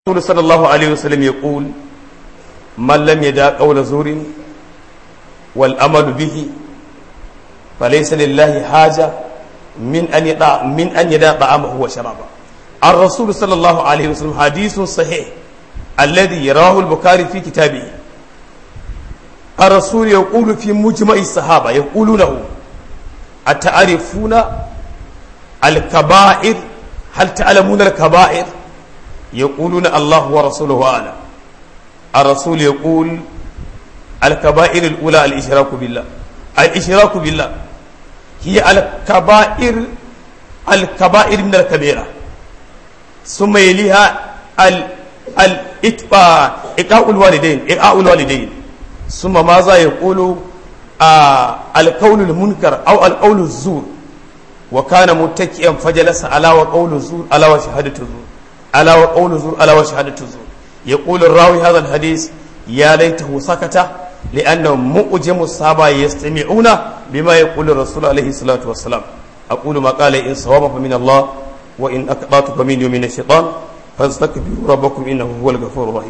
الرسول صلى الله عليه وسلم يقول من لم يدع قول زور والأمل به فليس لله حاجة من أن يدع من أن يدع طعامه وشرابه الرسول صلى الله عليه وسلم حديث صحيح الذي يراه البخاري في كتابه الرسول يقول في مجمع الصحابة يقول له أتعرفون الكبائر هل تعلمون الكبائر يقولون الله ورسوله أعلم الرسول يقول الكبائر الأولى الإشراك بالله الإشراك بالله هي الكبائر الكبائر من الكبيرة ثم يليها الإتباع إقاء الوالدين إقاء الوالدين ثم ماذا يقول آه القول المنكر أو القول الزور وكان متكئا فجلس على وقول الزور على وشهادة الزور على وقول الزور على وشهادة الزور يقول الراوي هذا الحديث يا ليته سكت لأنه مؤجم الصحابة يستمعون بما يقول الرسول عليه الصلاة والسلام أقول ما قال إن صواب فمن الله وإن أقطعت فمن من الشيطان فاستكبروا ربكم إنه هو الغفور الرحيم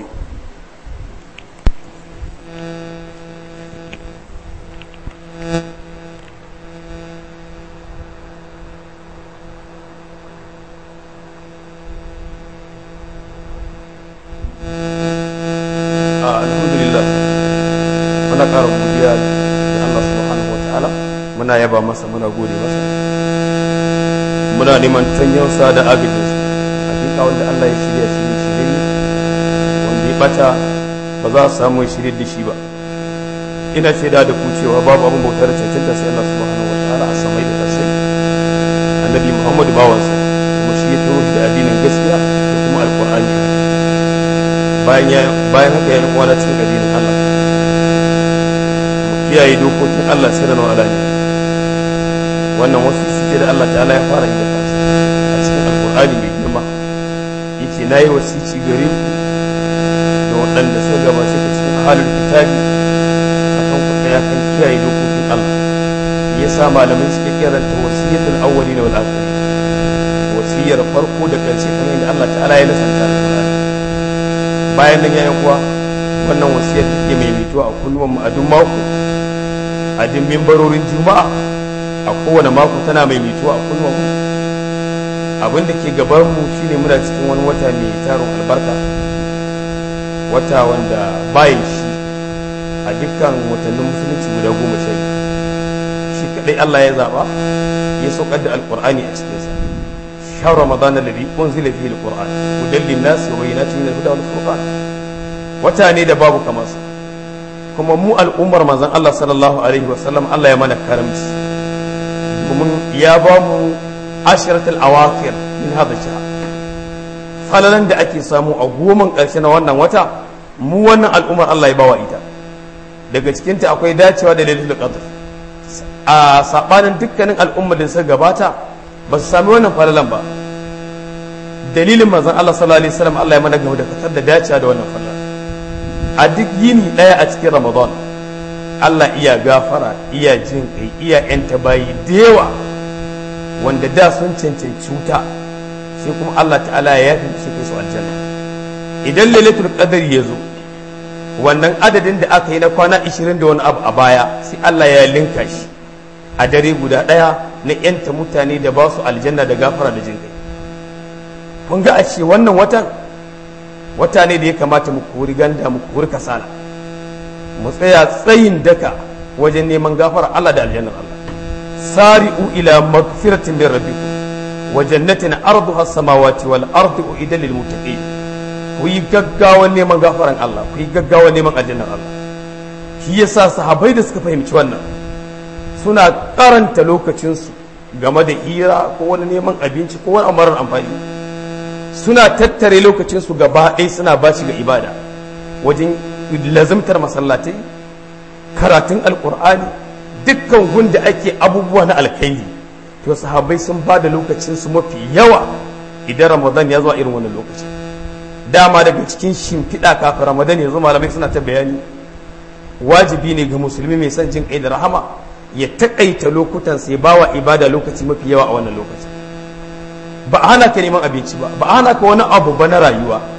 muna yaba masa muna gode masa muna neman tanyansa da agajinsa hakika wanda Allah ya shirya shi shirye wanda ya bata ba za a samu ya shirye da shi ba ina shaida da ku cewa babu abin bautar cancanta sai Allah subhanahu wataala a samai da kasai annabi Muhammadu bawansa kuma shi ya turo da addinin gaskiya da kuma alqur'ani bayan ya bayan haka ya kwana cikin addinin Allah kiyaye dokokin Allah sirran wa alani wannan wasu suke da Allah ta'ala ya fara yi da kansa a cikin alkur'ani mai girma yace na yi wasici gare ku da waɗanda suka gabace ka cikin halin kitabi a kan ku ya kan kiyaye dokokin Allah ya sa malamai suke kiranta wasiyatul awwali da wal akhiri wasiyar farko da ƙarshe kamar yadda Allah ta'ala ya nasanta alkur'ani bayan nan yayin kuwa wannan wasiyar take mai mituwa a kullum mu a duk mako a duk mimbarorin juma'a a kowane mako tana mai mituwa a kullum abin da ke gabanmu shine muna cikin wani wata mai tarin albarka wata wanda bayan shi a dukkan watannin musulunci guda goma sha shi kadai Allah ya zaba ya saukar da alqur'ani a cikinsa shahar ramadan alladhi unzila fihi alqur'an hudan lin-nas wa bayyinatin min al-huda wal-furqan wata ne da babu kamar sa kuma mu al'ummar manzon Allah sallallahu alaihi wasallam Allah ya mana karamci domin ya ba mu ashiratul awakir min hada shahr falalan da ake samu a goman ƙarshe na wannan wata mu wannan al'ummar Allah ya bawa ita daga cikinta akwai dacewa da lailatul qadr a sabanin dukkanin al'ummar da suka gabata ba su sami wannan falalan ba dalilin manzon Allah sallallahu alaihi wasallam Allah ya mana gaba da fitar da dacewa da wannan falalan a duk yini daya a cikin Ramadan Allah iya gafara iya jin kai iya yanta bayi da yawa wanda da sun cancanci wuta sai kuma Allah ta'ala ya yafi su kai su aljanna idan lailatul qadr ya zo wannan adadin da aka yi na kwana 20 da wani abu a baya sai Allah ya linka shi a dare guda daya na yanta mutane da ba su aljanna da gafara da jin kai kun ga a ce wannan watan wata ne da ya kamata mu kori ganda mu kori kasala mu tsaya tsayin daka wajen neman gafara Allah da aljannar Allah sari'u ila magfiratin min rabbikum wa jannatin arduha as-samawati wal ardu uidal lil muttaqin ku yi gaggawan neman gafaran Allah ku yi gaggawan neman aljannar Allah shi yasa sahabbai da suka fahimci wannan suna karanta lokacinsu game da hira ko wani neman abinci ko wani amarar amfani suna tattare lokacinsu gaba ɗaya suna bashi ga ibada wajen lazimtar masallatai karatun alkur'ani dukkan gunda ake abubuwa na alkhairi to sahabbai sun ba da lokacinsu mafi yawa idan ramadan ya zuwa irin wannan lokaci dama daga cikin shimfiɗa kafin ramadan ya zo malamai suna ta bayani wajibi ne ga musulmi mai son jin kai da rahama ya taƙaita lokutan sai bawa ibada lokaci mafi yawa a wannan lokaci ba a hana ka neman abinci ba ba a hana ka wani abu ba na rayuwa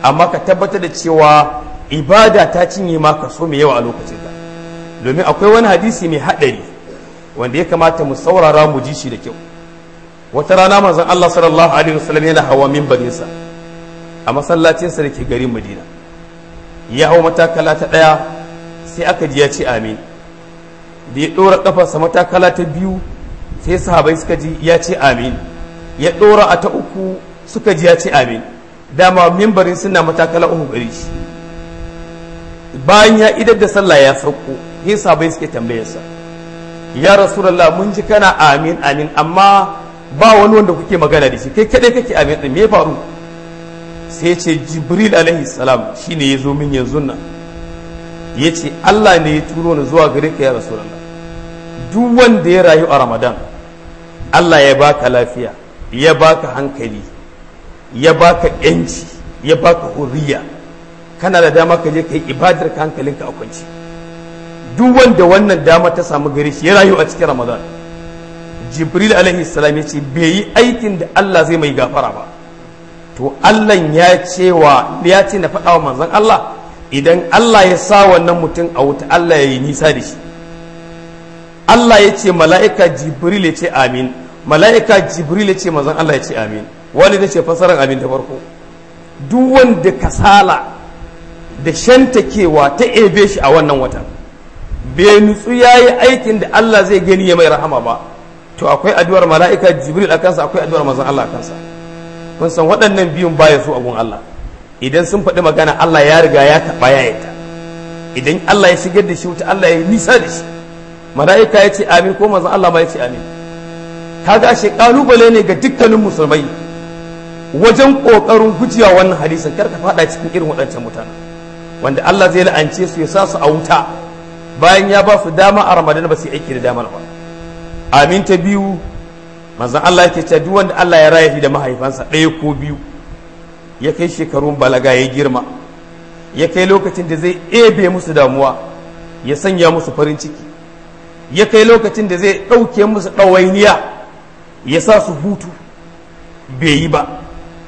amma ka tabbatar da cewa ibada ta cinye ma kaso mai yawa a lokacin ka domin akwai wani hadisi mai haɗari wanda ya kamata mu saurara mu ji shi da kyau wata rana manzon Allah sallallahu alaihi wasallam yana hawa minbarinsa a masallacinsa da ke garin Madina ya hau matakala ta ɗaya sai aka ji ya ce amin da ya ɗora ƙafarsa matakala ta biyu sai sahabai suka ji ya ce amin ya ɗora a ta uku suka ji ya ce amin dama mimbarin suna matakala uku gari shi bayan ya idar da sallah ya sauko sai sahabai suke tambayarsa ya rasulallah mun ji kana amin amin amma ba wani wanda kuke magana da shi kai kadai kake amin din me ya faru sai ce jibril alaihi salam shine ya zo min yanzu nan ya ce Allah ne ya turo ni zuwa gare ka ya rasulallah duk wanda ya rayu a ramadan Allah ya baka lafiya ya baka hankali ya baka yanci ya baka hurriya kana da dama ka je ka yi ibadar ka hankalinka a kwanci duk wanda wannan dama ta samu gare shi ya rayu a cikin ramadan jibril alaihi salam ya ce bai yi aikin da Allah zai mai gafara ba to Allah ya cewa ya ce na faɗa wa manzon Allah idan Allah ya sa wannan mutum a wuta Allah ya yi nisa da shi Allah ya ce mala'ika Jibril ya ce amin mala'ika Jibril ya ce mazan Allah ya ce amin wani da ce fasarar amin da farko duk wanda kasala da shantakewa ta ebe shi a wannan watan bai nutsu ya yi aikin da Allah zai gani ya mai rahama ba to akwai addu'ar mala'ika Jibril a kansa akwai addu'ar mazan Allah a kansa kun san waɗannan biyun baya su abun Allah idan sun faɗi magana Allah ya riga ya taɓa ya yata idan Allah ya shigar da shi wuta Allah ya nisa da shi mala'ika ya ce amin ko manzon Allah ma ya ce amin kaga shi kalubale ne ga dukkanin musulmai wajen kokarin gujewa wannan hadisin kar ka faɗa cikin irin waɗancan mutane wanda Allah zai la'ance su ya sa su a wuta bayan ya ba su dama a Ramadan ba su yi aiki da damar ba amin ta biyu manzon Allah yake cewa duk wanda Allah ya raya shi da mahaifansa ɗaya ko biyu ya kai shekarun balaga ya girma ya kai lokacin da zai ebe musu damuwa ya sanya musu farin ciki ya kai lokacin da zai ɗauke musu ɗawainiya ya sa su hutu bai yi ba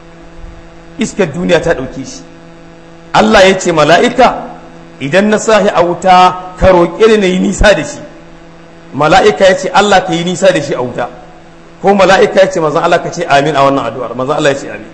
iskar duniya ta ɗauke shi Allah ya ce mala'ika idan na sahi a wuta ka roƙe ni na yi nisa da shi mala'ika ya ce Allah ka yi nisa da shi a wuta ko mala'ika ya ce mazan Allah ka ce amin a wannan addu'ar mazan Allah ya ce amin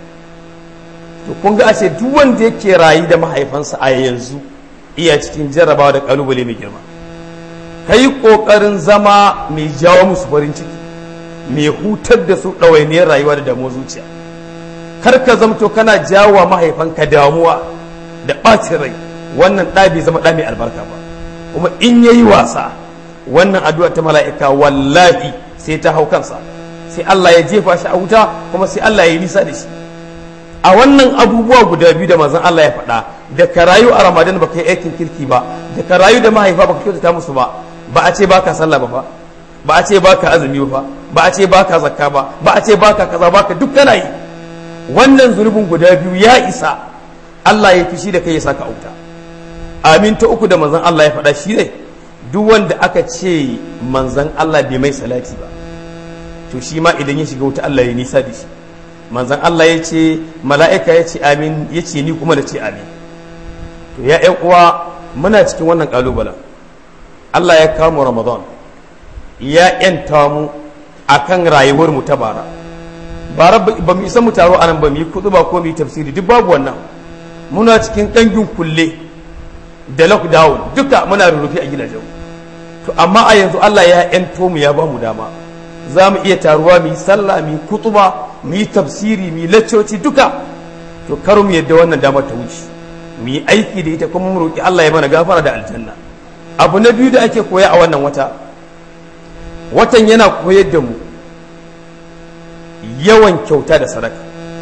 to kun ga ashe duk wanda yake rayu da mahaifansa a yanzu iya cikin jarrabawa da kalubale mai girma ka yi ƙoƙarin zama mai jawo musu farin ciki mai hutar da su ɗawainiyar rayuwa da damuwa zuciya kar ka zamto kana jawo wa mahaifanka damuwa da ɓacin rai wannan ɗa bai zama ɗa mai albarka ba kuma in yayi wasa wannan addu'a ta mala'ika wallahi sai ta hau kansa sai Allah ya jefa shi a wuta kuma sai Allah ya yi nisa da shi a wannan abubuwa guda biyu da mazan Allah ya faɗa da ka rayu a ramadan baka yi aikin kirki ba da ka rayu da mahaifa baka kyautata musu ba ba a ce baka sallah ba fa ba a ce baka azumi ba ba a ce baka zakka ba ba a ce baka kaza baka duk kana yi wannan zunubin guda biyu ya isa Allah ya fishi da kai ya saka auta amin ta uku da manzon Allah ya faɗa shi ne duk wanda aka ce manzon Allah bai mai salati ba to shi ma idan ya shiga wuta Allah ya nisa da shi manzon Allah ya ce mala'ika ya ce amin ya ce ni kuma da ce amin to ya ƴan uwa muna cikin wannan ƙalubalen Allah ya kawo mu Ramadan ya ƴanta mu akan rayuwar mu ta bara bara ba mu isa mu taro anan ba mu yi kudu ba ko mu yi tafsiri duk babu wannan muna cikin ƙangin kulle da lockdown duka muna rurrufe a gidajen to amma a yanzu Allah ya ƴanto mu ya ba mu dama za mu iya taruwa mu yi sallah mu yi kutuba mu yi tafsiri mu yi laccoci duka to kar mu yadda wannan dama ta wuce mu yi aiki da ita kuma mu roƙi Allah ya mana gafara da aljanna abu na biyu da ake koya a wannan wata watan yana koyar da mu yawan kyauta da sadaka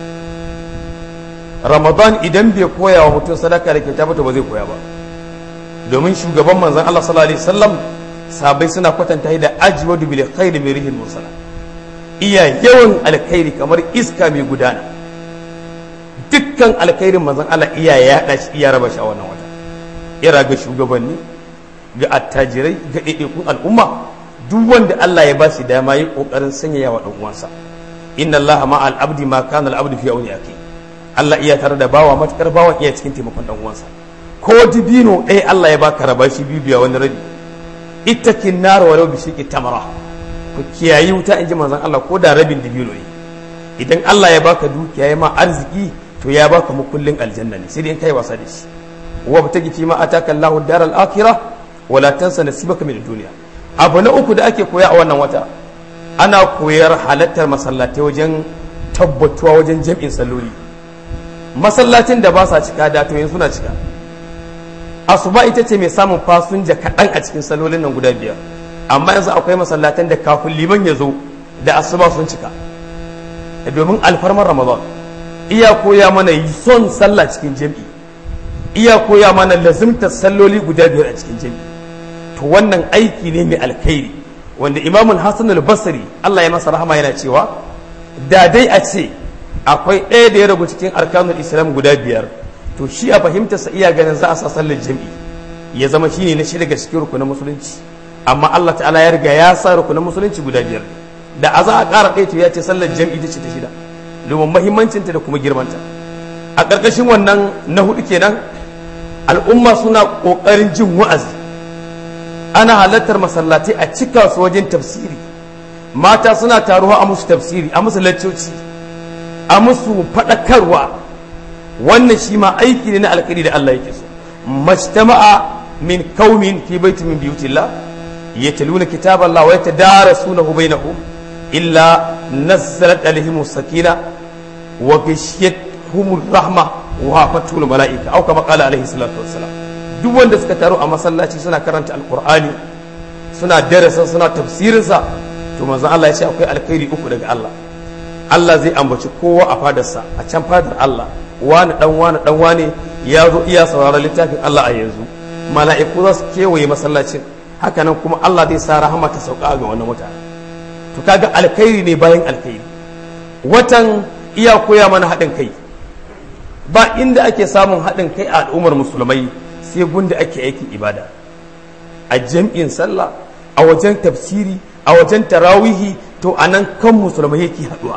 ramadan idan bai koya wa mutum sadaka da kyauta ba to ba zai koya ba domin shugaban manzon Allah sallallahu alaihi wasallam sabai suna kwatanta da ajwadu bil khairi min rihil mursala iya yawan alkhairi kamar iska mai gudana dukkan alkhairin manzon Allah iya yaɗa shi iya raba shi a wannan wata ira ga shugabanni ga attajirai ga ɗaiɗaikun al'umma duk wanda Allah ya ba shi dama yi ƙoƙarin sanyaya wa ɗan uwansa inna Allah ma al abdi ma kana al abdi fi auni aki Allah iya tare da bawa matukar bawan iya cikin taimakon dan uwansa ko dibino ɗaya Allah ya baka raba shi bibiya wani rabi ittakin nar walau bi shiqi tamara ku kiyayi wuta in ji manzon Allah ko da rabin dibino ne idan Allah ya baka dukiya ya ma arziki to ya baka mukullin aljanna ne sai dai in kai wasa da shi wa batagi fi ma ataka Allahu daral akhirah wala tansa nasibaka min dunya abu na uku da ake koya a wannan wata ana koyar halattar masallatai wajen tabbatuwa wajen jam'in salloli masallacin da ba sa cika da to yanzu suna cika asuba ita ce mai samun fasinja kaɗan a cikin sallolin nan guda biyar amma yanzu akwai masallatan da kafin liman ya zo da asuba sun cika domin alfarmar ramadan iya koya mana son sallah cikin jam'i iya koya mana lazimtar salloli guda biyar a cikin jam'i to wannan aiki ne mai alkhairi wanda imamul hassan al-basri Allah ya masa rahama yana cewa da dai a ce akwai ɗaya da ya ragu cikin arkanul islam guda biyar to shi a fahimtarsa iya ganin za a sa sallar jam'i ya zama shine na shi daga cikin rukunin musulunci amma Allah ta'ala ya riga ya sa rukunin musulunci guda biyar da a za a ƙara ɗaya to ya ce sallar jam'i ta ce ta shida domin mahimmancinta da kuma girmanta a ƙarƙashin wannan na hudu kenan al'umma suna ƙoƙarin jin wa'azi ana halartar masallatai a cika su wajen tafsiri mata suna taruwa a musu tafsiri a musu laccoci a musu faɗakarwa wannan shi ma aiki ne na alkhairi da Allah yake so majtama'a min qaumin fi baitin min biyutillah yatluna kitaballah wa yatadarasunahu bainahum illa nazzalat alaihim sakina wa ghashiyatuhum rahma wa hafatul malaika aw kama qala alaihi salatu wassalam duk wanda suka taru a masallaci suna karanta alqur'ani suna darasin suna tafsirinsa to manzon Allah ya ce akwai alkhairi uku daga Allah Allah zai ambaci kowa a fadarsa a can fadar Allah wani dan wani dan wani ya zo iya sauraron littafin Allah a yanzu mala'iku za su kewaye masallacin hakanan kuma Allah zai sa rahama ta sauka ga wannan mutane to kaga alkhairi ne bayan alkhairi watan iya koya mana haɗin kai ba inda ake samun haɗin kai a al'ummar musulmai sai gunda ake aikin ibada a jam'in sallah a wajen tafsiri a wajen tarawihi to a nan kan musulmai yake haɗuwa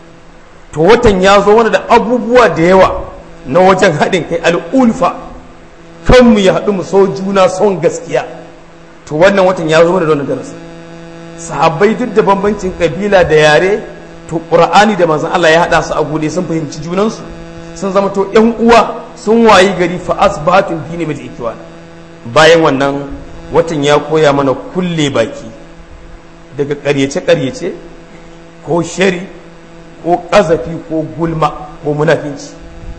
to watan ya zo wani da abubuwa da yawa na wajen haɗin kai al'ulfa kanmu ya haɗu mu so juna son gaskiya to wannan watan ya zo mana da wani darasi sahabbai duk da bambancin kabila da yare to qur'ani da manzon Allah ya haɗa su a gode sun fahimci junansu sun zama to ƴan uwa sun wayi gari fa asbatun dini mai ikiwan bayan wannan watan ya koya mana kulle baki daga ƙaryace-ƙaryace ko shari ko ƙazafi ko gulma ko munafinci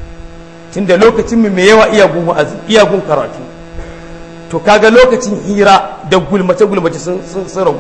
tun da lokacin mu mai yawa iyagun wa'azi iyagun karatu to kaga lokacin hira da gulmace-gulmace sun ragu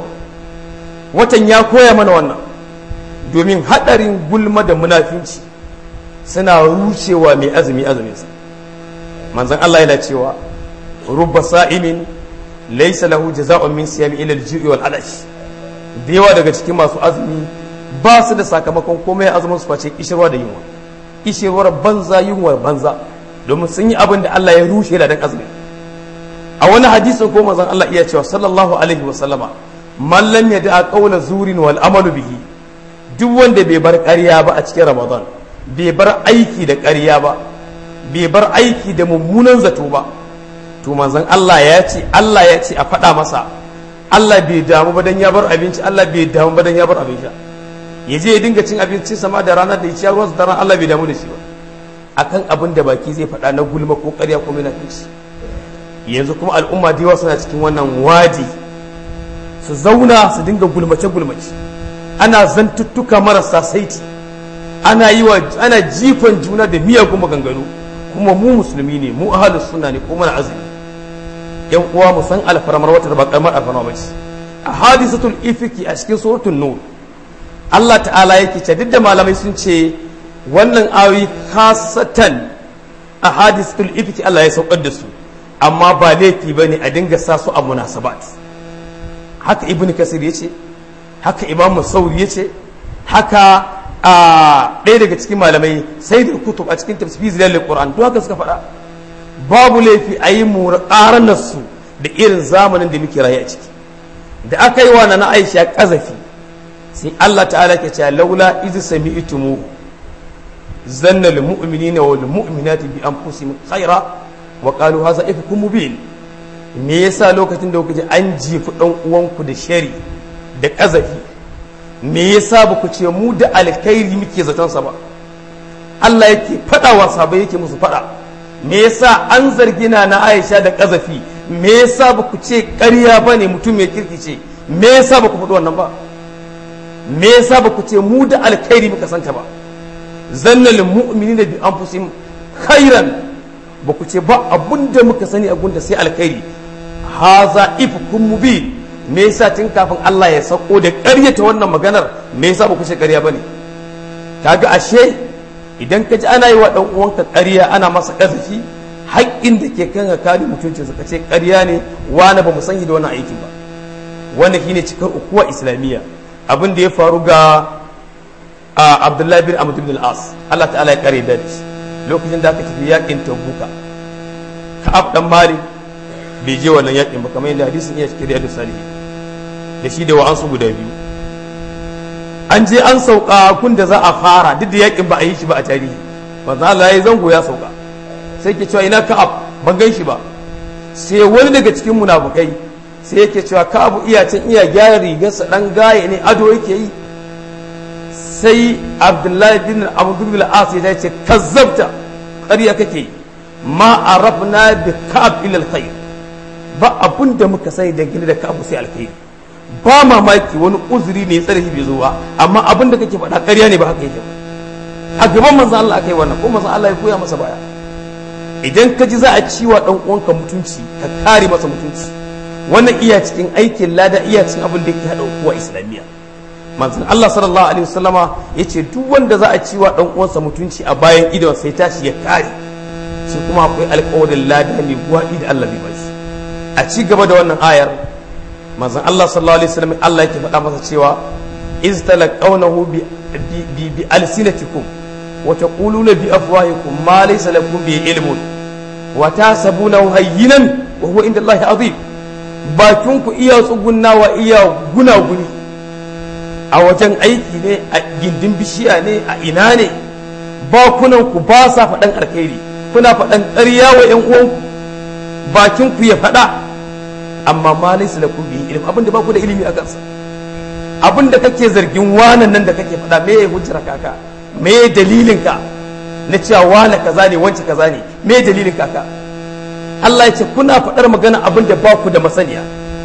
watan ya koya mana wannan domin haɗarin gulma da munafinci suna rushewa mai azumi azuminsa manzan Allah yana cewa rubba sa'imin laisa lahu jaza'un min siyami ila al-ju'i wal adash da yawa daga cikin masu azumi ba su da sakamakon komai azumin su face kishirwa da yunwa kishirwar banza yunwar banza domin sun yi abin da Allah ya rushe da dan azumi a wani hadisin ko manzon Allah iya cewa sallallahu alaihi wa sallama man lam yada qawla zurin wal amalu bihi duk wanda bai bar ƙarya ba a cikin Ramadan bai bar aiki da ƙarya ba bai bar aiki da mummunan zato ba to manzon Allah ya ce Allah ya ce a faɗa masa Allah bai damu ba dan ya bar abinci Allah bai damu ba dan ya bar abin sha ya je ya dinga cin abincin sama da ranar da ya ci ruwan da ran Allah bai damu da shi ba akan abin da baki zai faɗa na gulma ko ƙarya ko munafici yanzu kuma al'umma da yawa suna cikin wannan wadi su zauna su dinga gulmace gulmace ana zantuttuka marasa saiti ana yi wa ana jifan juna da miyagun maganganu kuma mu musulmi ne mu ahlus sunna ne ko mana azumi yan uwa mu san alfarmar wata da ba karamar alfarma ba ce a hadisatul ifiki a cikin suratul nur Allah ta'ala yake ce duk da malamai sun ce wannan ayoyi kasatan a hadisatul ifiki Allah ya saukar da su amma ba laifi ba ne a dinga sa su a munasabat haka ibn kasir ya ce haka imam sauri ya ce haka a ɗaya daga cikin malamai sai da kutub a cikin tafsir zilal qur'an to haka suka faɗa babu laifi a yi ƙaranar su da irin zamanin da muke rayu a ciki da aka yi wa na aisha ƙazafi sai Allah ta'ala ke cewa laula iz sami'tumu zanna lil mu'minina wal mu'minati bi anfusihim khaira wa qalu hadha ifkum mubin me yasa lokacin da kuka ji an jifi dan uwanku da shari da kazafi me yasa ba ku ce mu da alkhairi muke zaton sa ba Allah yake fada wa sahabbai yake musu fada me yasa an zargi na na Aisha da kazafi me yasa ba ku ce ƙarya bane mutum mai kirki ce me yasa ba ku faɗi wannan ba me yasa ba ku ce mu da alkhairi muka santa ba zannal mu'minina bi anfusihim khairan ba ku ce ba abunda muka sani a gunda sai alkhairi haza ifkum mubin me yasa tun kafin Allah ya sako da ƙaryata wannan maganar me yasa ba ku ce ƙarya bane kaga ashe idan ka ji ana yi wa dan uwanka ƙarya ana masa ƙazafi haƙƙin da ke kan ka kare mutuncinsa ka ce ƙarya ne wani ba mu san da wannan aikin ba wannan shine cikar ukuwa islamiyya abin da ya faru ga Abdullahi bin Amr bin al-As Allah ta'ala ya kare da shi lokacin da aka tafi yakin Tabuka Ka'ab dan Malik bai je wannan yakin ba kamar yadda hadisin iya cikin riyadu salihi da shi da wa'ansu guda biyu an je an sauka kun da za a fara duk da yakin ba a yi shi ba a tarihi manzo Allah ya zango ya sauka sai ke cewa ina Ka'ab ban gan shi ba sai wani daga cikin munafukai sai yake cewa Ka'ab iya can iya gyara rigarsa dan gaye ne ado yake yi sai Abdullahi bin Amr bin al-As ya ce kazzabta ƙarya kake yi ma arafna bi Ka'ab ila al-khair ba abun da muka sani dangane da Ka'ab sai alkhairi ba mamaki wani uzuri ne tsare bai zo ba amma abin da kake faɗa ƙarya ne ba haka yake ba a gaban manzon Allah akai wannan ko manzon Allah ya koya masa baya idan ka ji za a ciwa dan uwanka mutunci ka kare masa mutunci wannan iya cikin aikin lada iya cikin abin da yake hada kuwa islamiyya manzon Allah sallallahu alaihi wasallama yace duk wanda za a ciwa dan uwansa mutunci a bayan idon sai tashi ya kare shi kuma akwai alƙawarin lada mai gwaɗi da Allah bai bashi a ci gaba da wannan ayar manzon Allah sallallahu alaihi wasallam Allah yake faɗa masa cewa iz talaqawnahu bi bi bi alsinatikum wa taquluna bi afwahikum ma laysa lakum bi ilmun wa tasabunahu hayyinan wa huwa inda Allah azim bakin ku iya tsugunna wa iya gunaguni a wajen aiki ne a gindin bishiya ne a ina ne bakunan ku ba sa faɗan alkhairi kuna faɗan ƙarya wa ƴan uwanku bakin ku ya faɗa amma ma laysa lakum bihi ilm abinda ba ku da ilimi a kansa abinda kake zargin wanan nan da kake faɗa me ya hujjar kaka me ya dalilin ka na cewa wane kaza ne wance kaza ne me ya dalilin kaka Allah ya ce kuna faɗar magana abinda ba ku da masaniya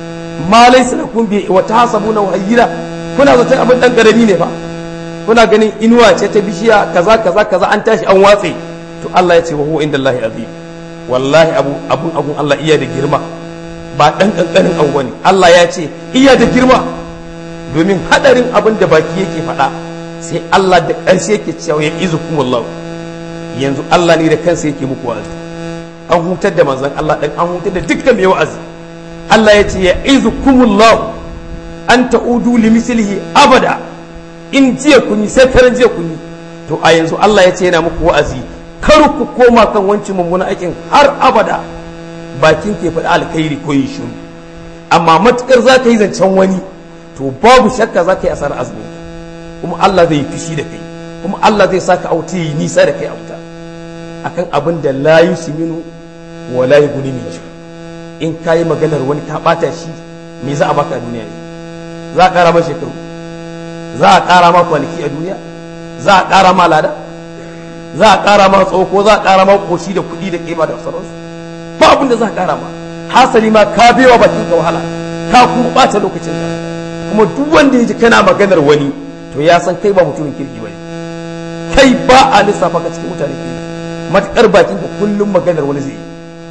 ma laysa lakum bihi wa tahsabuna hayyina kuna zaton abin dan karami ne fa kuna ganin inuwa ce ta bishiya kaza kaza kaza an tashi an watse to Allah ya ce wa huwa indallahi azim wallahi abu abun abun Allah iya da girma ba ɗan ƙanƙanin abu bane Allah ya ce iya da girma domin haɗarin abin da baki yake faɗa sai Allah da ƙarshe yake cewa ya izu kuma Allah yanzu Allah ne da kansa yake muku wa'azi an hutar da manzon Allah ɗan an hutar da dukkan mai wa'azi Allah ya ce ya izu kuma Allah an ta'udu li mislihi abada in jiya kun yi sai karan jiya kun yi to a yanzu Allah ya ce yana muku wa'azi kar ku koma kan wancan mummunan aikin har abada bakin ke faɗi alkhairi ko yin shiru amma matukar za ka yi zancen wani to babu shakka za ka yi asarar azumi kuma Allah zai yi fushi da kai kuma Allah zai saka auta yi nisa da kai a wuta akan abin da la yusminu wa la yughni min in ka yi maganar wani ka bata shi me za a baka a duniya ne za a ƙara ma shekaru za a ƙara ma kwanaki a duniya za a ƙara ma lada za a ƙara ma tsawo ko za a ƙara ma ƙoshi da kuɗi da ƙima da sauransu ba abin da za ka kara ma hasali ma ka bewa bakin ka wahala ka kuma bata lokacin ka kuma duk wanda ya ji kana maganar wani to ya san kai ba mutumin kirki bane kai ba a lissafa ka cikin mutane kirki matukar bakin ka kullum maganar wani zai yi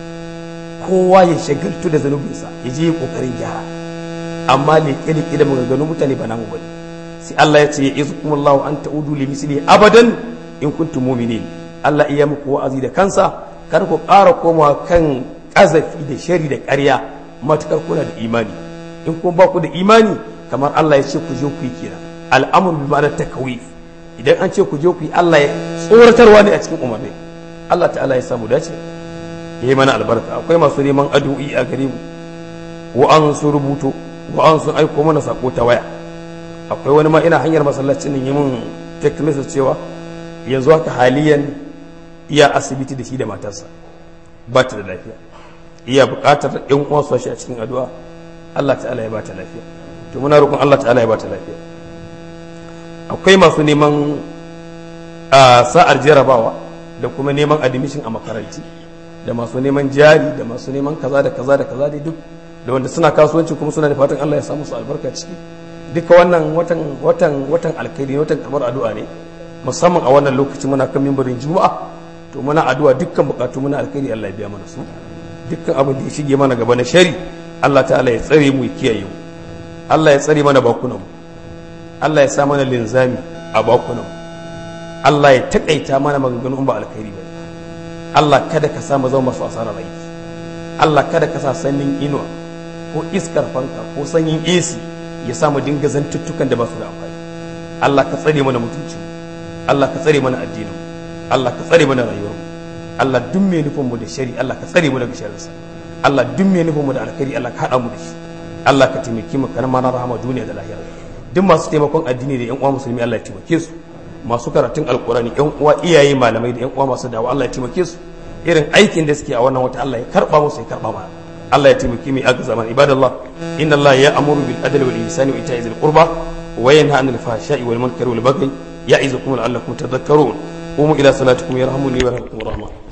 kowa ya shagaltu da zanubinsa ya je kokarin gyara amma leƙe leƙe da maganganun mutane ba namu bane sai Allah ya ce ya izukum Allah an ta'udu li misli abadan in kuntum mu'minin Allah iya muku wa'azi da kansa kar ku ƙara komawa kan ƙazafi da shari da ƙarya matukar kuna da imani in kuma ba ku da imani kamar Allah ya ce ku je ku yi kira al'amur bi ma'anar takawif idan an ce ku je ku yi Allah ya tsoratarwa ne a cikin umarni Allah ta'ala ya samu dace ya yi mana albarka akwai masu neman addu'i a gare mu wa an sun rubuto wa an sun aiko mana sako ta waya akwai wani ma ina hanyar masallacin nan yi min text message cewa yanzu haka haliyan iya asibiti da shi da matarsa ba ta da lafiya iya buƙatar yan uwa su shi a cikin addu'a Allah ta'ala ya ba ta lafiya to muna roƙon Allah ta'ala ya ba ta lafiya akwai masu neman a sa'ar jarabawa da kuma neman admission a makaranti da masu neman jari da masu neman kaza da kaza da kaza dai duk da wanda suna kasuwanci kuma suna da fatan Allah ya samu su albarka ciki duka wannan watan watan watan alkhairi watan kamar addu'a ne musamman a wannan lokaci muna kan mimbarin juma'a to muna addu'a dukkan bukatu muna alkhairi Allah ya biya mana su dukkan abin da ya shige mana gaba na shari Allah ta'ala ya tsare mu ya kiyaye mu Allah ya tsare mana bakunan mu Allah ya sa mana linzami a bakunan mu Allah ya takaita mana maganganun ba alkhairi ba Allah kada ka sa mu zama masu asarar aiki Allah kada ka sa sanyin inuwa ko iskar fanka ko sanyin AC ya sa mu dinga zantuttukan da ba su da amfani Allah ka tsare mana mutuncin Allah ka tsare mana addinin Allah ka tsare mana rayuwar mu Allah duk mai nufin mu da shari Allah ka tsare mu daga sharrinsa Allah duk mai nufin mu da alkhairi Allah ka hada mu da shi Allah ka taimake mu kana mana rahama duniya da lahira duk masu taimakon addini da yan uwa musulmi Allah ya taimake su masu karatun alkurani yan uwa iyaye malamai da yan uwa masu dawa Allah ya taimake su irin aikin da suke a wannan wata Allah ya karba musu ya karba mana Allah ya taimake mu aka zaman ibadallah inna Allah ya amuru bil adli wal ihsani wa ita'i dhil qurba wa yanha 'anil fahsha'i wal munkari wal baghi ya'izukum la'allakum tadhakkarun قوموا إلى صلاتكم يرحمني ويرحمكم الرحمن